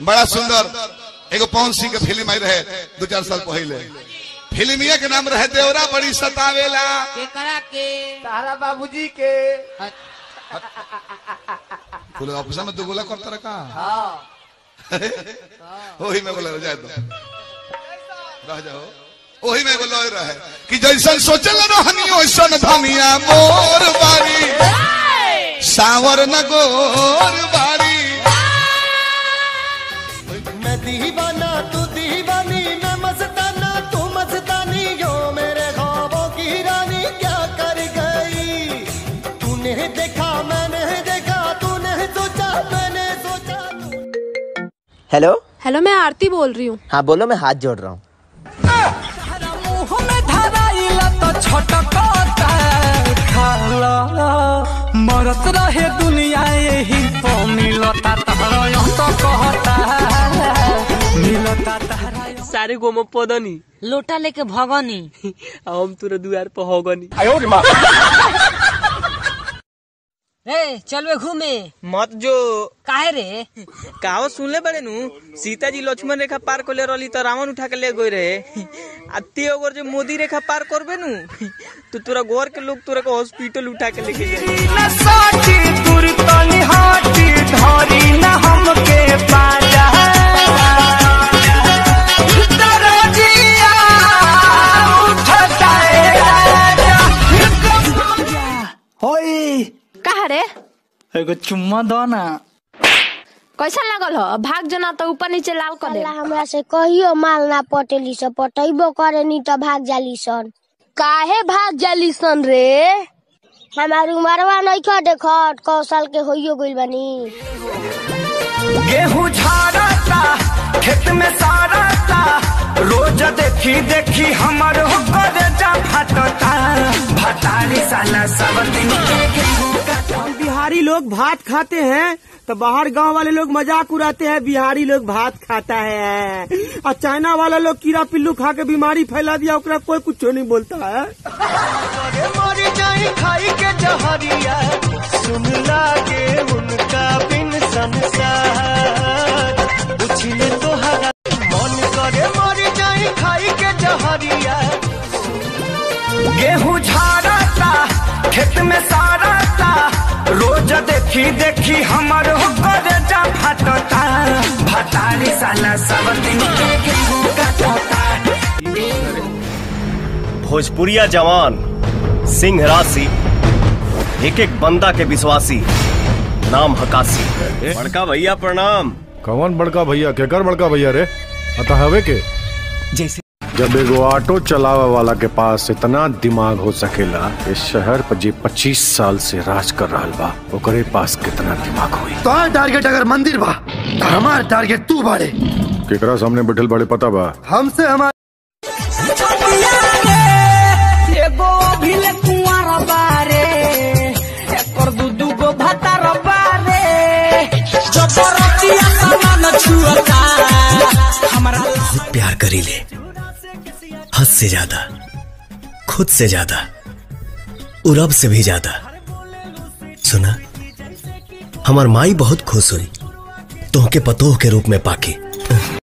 बड़ा सुंदर एगो पवन सिंह के फिल्म आई रहे दो चार साल पहले फिल्मिया के नाम रहे देवरा बड़ी सतावेला के करा के तारा बाबूजी के बोले ऑफिस में दो गोला करता रखा हाँ वही में बोले रह जाए तो रह जाओ वही में बोले रहे कि जैसन सोचल रहनी वैसन धनिया मोर बारी सावर न गोर बारी मैं दीवाना तू दीवानी मैं मस्ताना तू मस्तानी यो मेरे ख्वाबों की रानी क्या कर गई तूने देखा मैंने देखा तूने सोचा मैंने सोचा तू... हेलो हेलो मैं आरती बोल रही हूँ हाँ बोलो मैं हाथ जोड़ रहा हूँ मरत रहे दुनिया यही तो मिलता तहरा तो कहता मिलता तहरा सारे गोम पदनी लोटा लेके भगनी हम तोरा दुआर पर होगनी रे चलवे घूमे मत जो काहे रे कहावत सुनले बड़े नु सीता जी लक्ष्मण रेखा पार कर ले रही तो रावण उठा के ले गए रहे आ ते अगर जो मोदी रेखा पार करबे नु तो तोरा घर के लोग तोरा को हॉस्पिटल उठा के लेके जाए साची दूर तनी हाटी धरी न हमके पाजा दरजिया उठता है राजा होई कहा रे एगो चुम्मा दो ना कैसा लागल हो भाग जना तो ऊपर नीचे लाल कर दे अल्लाह हमरा से कहियो माल ना पटेली सन पटैबो करे नी तो भाग जाली सन काहे भाग जाली सन रे हमार उमरवा नइखे देखत कौशल के होइयो गइल बानी गेहूं झाड़ता खेत में साड़ता रोज देखी देखी हमर होकर जा फटता भतारी साला सब दिन के गेहूं का बिहारी लोग भात खाते हैं तो बाहर गांव वाले लोग मजाक उड़ाते हैं बिहारी लोग भात खाता है और चाइना वाला लोग कीड़ा पिल्लू खा के बीमारी फैला दिया ओकरा कोई कुछ नहीं बोलता है अरे मर जाई खाई के जहरिया सुन लागे उनका बिन संसार उछले तोहरा मन करे मर जाई खाई के जहरिया गेहूं झाड़ता खेत में साड़ता रोज देखी देखी हमर होकर जा फटता भतारी साला सब दिन के गेहूं काटता भोजपुरिया जवान सिंह राशि एक एक बंदा के विश्वासी नाम हकासी बड़का भैया प्रणाम कौन बड़का भैया केकर बड़का भैया रे अतः हवे के जैसे जब एगो ऑटो चलावे वाला के पास इतना दिमाग हो सकेला इस शहर पर जे 25 साल से राज कर रहा बा ओकरे पास कितना दिमाग होई तो टारगेट अगर मंदिर बा तो हमार टारगेट तू बाड़े केकरा सामने बैठल बड़े पता बा हमसे हमार एगो अभिल कुंवर बारे एकर दू दू गो भतार बारे जबरतिया सामान छुअता हमरा प्यार करी ले हद से ज्यादा खुद से ज्यादा और रब से भी ज्यादा सुना हमार माई बहुत खुश हुई तोहके पतोह के रूप में पाके